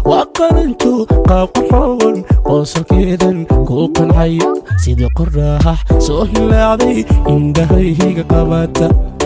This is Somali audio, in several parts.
waa qaranto qaabqarxoon qoosalkeedan kuu qancaya sidii qoraax soo hilaacday indhahayga qabata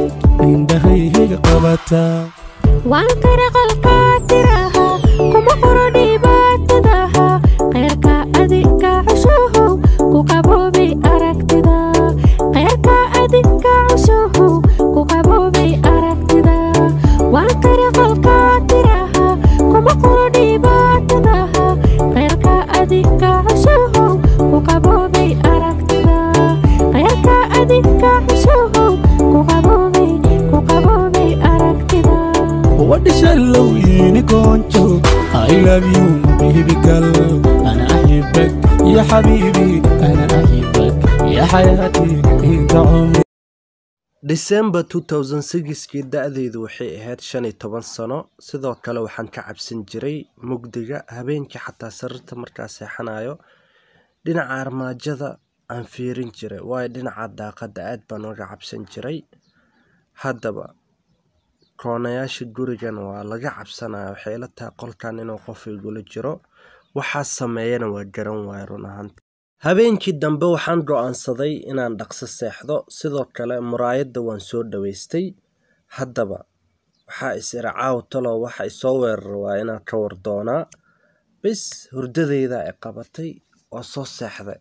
indhahayga qabata waan kara qalkaa tiraha kuma qoro dhibaatadaha kheyrka adinka cushuhu ku qaboobay aragtida kheyrka adinka cushuhu ku qaboobay aragtida waan kara qalkaa tiraha kuma qoro dhibaatadaha kheyrka adinka cushuhu ku qaboobay aragtida kheyrka adinka cushuhu ku qaboobay ku qaboobay aragtida wadhishallow yini goonjo I love you baby girl أنا أحبك يا حبيبي أنا أحبك يا حياتي أنت عمري December 2006kii da'daydu waxay ahayd shan iyo toban sano sidoo kale waxaan ka cabsan jiray mugdiga habeenkii xataa sariirta markaa seexanayo dhinaca armaajada aan fiirin jiray waayo dhinaca daaqada aad baan uga cabsan jiray haddaba koonayaasha gurigan waa laga cabsanaya waxay ila tahay qolkan inuu qof igula jiro waxaa sameeyana waa garan waaya run ahaanta habeenkii dambe waxaan go'aansaday inaan dhaqso seexdo sidoo kale muraayadda waan soo dhaweystay haddaba waxaa is ira caaw talow waxa isoo weerara waa inaan ka war doonaa bis hurdadayda ay qabatay waa soo seexday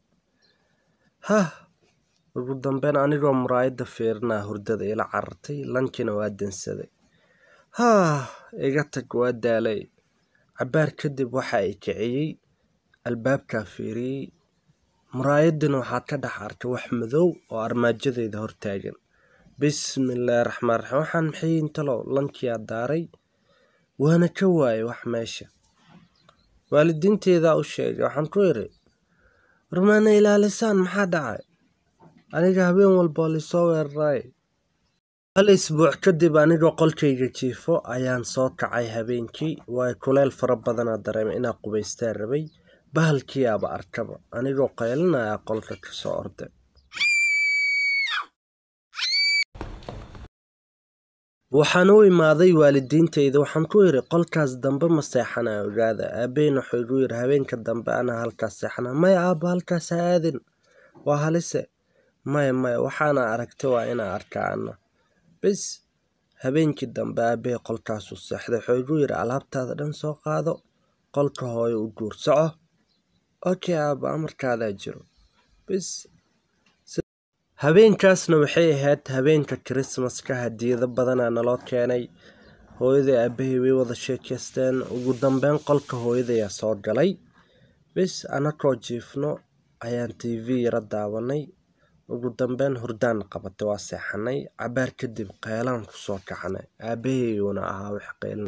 hah ugu dambeyn anigoo muraayadda fiirinaa hurdada ila carartay lankina waa dansaday haah iga tag waa daalay cabaar kadib waxa ay kiciyey albaabkaa fiiriyey muraayaddina waxaa ka dhex arkay wax madow oo armaajadeyda hortaagan bismillaahi raxmaan raxiim waxaan maxay intalow lankiyaa daaray waana ka waayay wax meesha waalidiinteedaa u sheegay waxaan ku idhi warmaana ilaalisaan maxaa dhacay aniga habeen walba oo laisoo weeraraay hal isbuuc kadib anigoo qolkayga jiifo ayaan soo kacay habeenkii waayo kuleyl fara badanaa dareemay inaa qubaystaan rabay bahalkiiaba arkaba anigoo qaylinaya qolka ka soo orday waxaan u imaaday waalidiintayda waxaan ku yidhi qolkaas dambe ma seexanaya ogaada aabbeyn wuxuu igu yidhi habeenka dambe anaa halkaas seexanaya maya aabba halkaas ha aadin waa halise maya maya waxaana aragtay waa inaa arkaa ana bis habeenkii dambe aabbahey qolkaasuu seexday wuxuu igu yidhi alaabtaada dhan soo qaado qolka hooyo u guur soco okay aabba amarkaadaa jiro bis habeenkaasna waxay ahayd habeenka krismaska hadiyado badanaa naloo keenay hooyaday aabbahay way wada sheekaysteen ugu dambeyn qolka hooyadayaa soo galay bis anakoo jiifno ayaan t v yaro daawanay ugu dambeyn hurdaan qabatay waa seexanay cabaar kadib qeylaan kusoo kaxnay aabbahayguna ahaa wax qeylin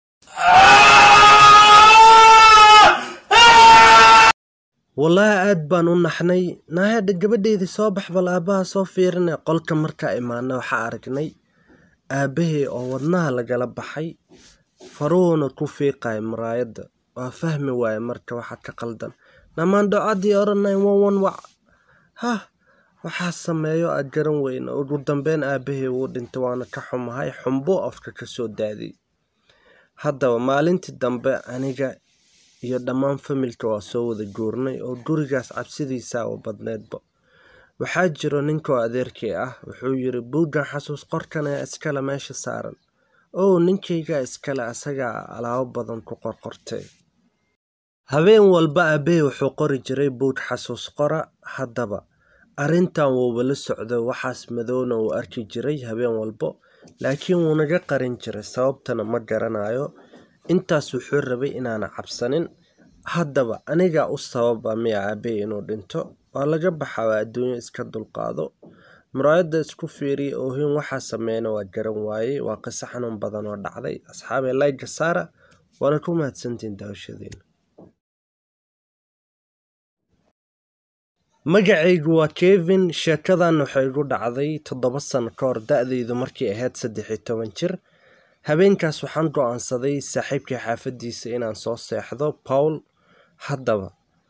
wallaahi aad baan u naxnay naayadha gabadheydii soo bax bal aabbaha soo fiirinay qolka markaa imaanay waxaa aragnay aabbahay oo wadnaha lagala baxay faruhuna ku fiiqaya muraayadda waa fahmi waaye marka waxa ka qaldan dhammaan docadii odhanay wan wan wac hah waxaa sameeyo aad garan weyna ugu dambeyn aabbahay wuu dhintay waana ka xumahay xumbo afka ka soo daadiyey haddaba maalintii dambe aniga iyo dhammaan familka waa soo wada guurnay oo gurigaas cabsidiisaa u badneedba waxaa jiro ninkoo adeerkay ah wuxuu yiri buuggan xasuus qorkan ee iskale meesha saaran ow ninkaygaa iskale asagaa alaabo badan ku qorqortay habeen walba aabbahay wuxuu qori jiray buug xasuus qora haddaba arrintan wuuba la socday waxaas madowna uu arki jiray habeen walbo laakiin wuu naga qarin jiray sababtana ma garanayo intaas wuxuu rabay inaana cabsanin haddaba anigaa u sababa miya aabbahay inuu dhinto waa laga baxaa waa adduunyo iska dulqaado muraayadda isku fiiriya oohin waxaa sameeyana waa garan waayey waa qiso xanuun badan oo dhacday asxaabee layga saara waana ku mahadsantiin daawashadiina magacaygu waa kevin sheekadan waxay igu dhacday toddoba sano ka hor da-daydu markay ahayd saddex iyo toban jir habeenkaas waxaan go-aansaday saaxiibkii xaafaddiisa inaan soo seexdo paul haddaba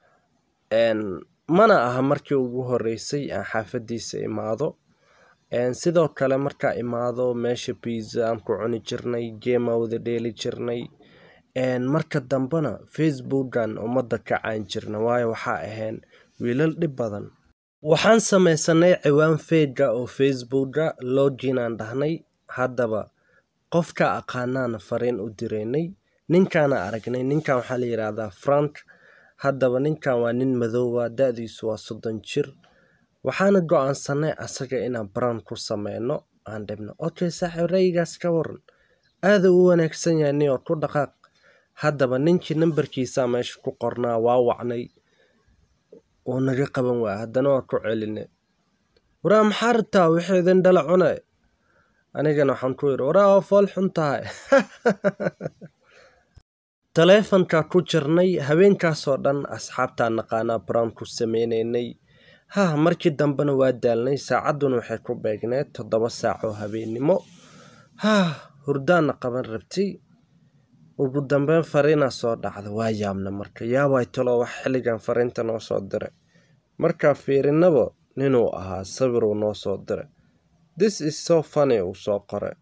mana aha markii ugu horeysay aan xaafaddiisa imaado sidoo kale markaa imaado meesha biza aan ku cuni jirnay geema wada dheeli jirnay Een, marka dambena facebookan ummadda ka caan jirna waayo waxaa ahayn wiilal dhib badan waxaan sameysanay ciwaan feega oo facebooka login aan dhahnay haddaba qofka aqaanaana fariin u direynay ninkaana aragnay ninkan waxaa la yidhaahdaa frank haddaba ninkan waa nin madooba da-diisu waa soddon jir waxaana go-aansanay asaga inaan brand ku sameyno aan dhibno okay saaxiib rayigaas ka waran aada u wanaagsan yahay nin oo ku dhaqaaq haddaba ninkii nambarkiisa meesha ku qornaa waa wacnay wuu naga qaban waaya haddana waa ku celinay waraa maxaa rabtaa wixii idin dhala cune anigana waxaan ku yidhi waraa waa fool xun tahay taleefankaa ku jirnay habeenkaasoo dhan asxaabtaa naqaanaa brand ku sameynaynay hah markii dambena waa daalnay saacadduna waxay ku beegneed toddoba saac oo habeennimo hah hurdaana qaban rabtay ugu dambeyn fariinaa soo dhacda waa yaabna marka yaabay talo wax xilligan fariinta noo soo diray markaa fiirinaba ninuu ahaa sawiruu noo soo diray this is so funny uu soo qoray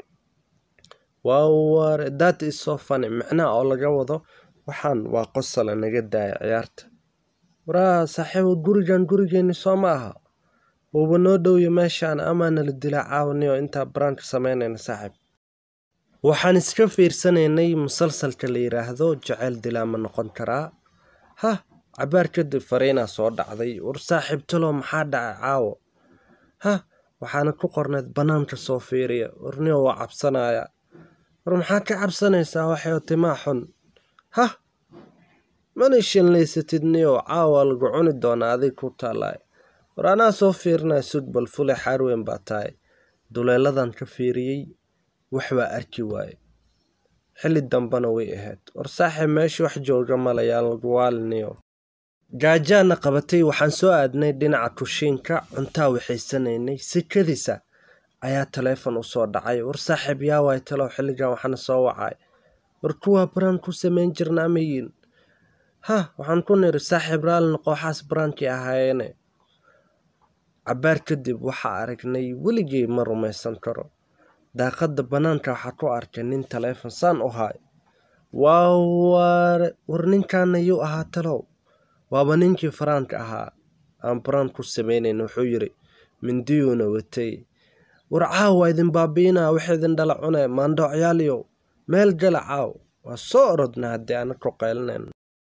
waa that is so funny micnaha oo laga wado waxaan waa qosala naga daaya ciyaarta waraa saaxiibo gurigan gurigeeni soo ma aha wuuba noo dhowya meeshaan amaa nala dilaa caawaniyo intaa brandka sameynayna saaxiib waxaan iska fiirsanaynay musalsalka la yidhaahdo jaceyl dilaa ma noqon karaa hah cabaar kadib fariinaa soo dhacday war saaxiib talo maxaa dhacay caawo hah waxaana ku qorneyd bannaanka soo fiiriya warniyo waa cabsanaya war maxaa ka cabsanaysaa waxay timaa xun hah mana shanlaysatid niyo caawa lagu cuni doonaa adig ku taalaay war anaa soo fiirinaya sugbal fule xaarweyn baa tahay duleeladan ka fiiriyey wax waa arki waaye xilli dambena way ahayd war saaxiib meesha wax jooga malayaan lagu waaliniyo gaajaana qabatay waxaan soo aadnay dhinaca kushiinka cuntaa waxaysanaynay sikadiisa ayaa taleefon usoo dhacay war saaxiib yaa waay talow xilligan waxaana soo wacay war kuwaa baraan ku samayn jirna amayin hah waxaan ku niri saaxiib raalina kooxaas baraankii ahaayeene cabaar kadib waxaa aragnay weligay ma rumaysan karo daaqadda bannaanka waxaa ku arkay nin taleefon saan u haay waa waare war ninkaana yuu ahaa talow waaba ninkii faraanka ahaa aan baraan ku samaynayn wuxuu yidhi mindiyuuna watay war caaw waa idin baabiinaa waxa idin dhala cune maandhoocyaaliyow meel gala caaw waa soo orodna haddii ana ku qaylinayno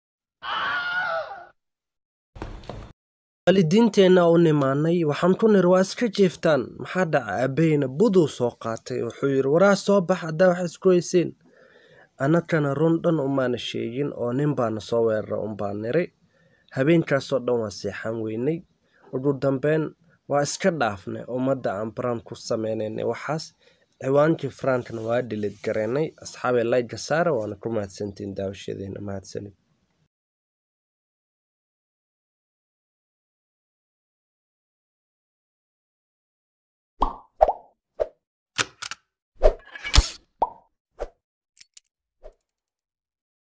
waalidiinteenna u nimaanay waxaan ku niri waa iska jiiftaan maxaa dhaca aabaheyna buduu soo qaatay wuxuu yidhi waraa soo bax haddaa wax isku haysiin annakana run dhan umaana sheegin oo nin baana soo weerara unbaa niri habeenkaasoo dhan waa seexan weynay ugu dambeyn waa iska dhaafnay ummadda aan baraan ku sameynaynay waxaas ciwaankii farankana waa dhilid garaynay asxaabay layga saara waana ku mahadsantiin daawashadeena mahadsanid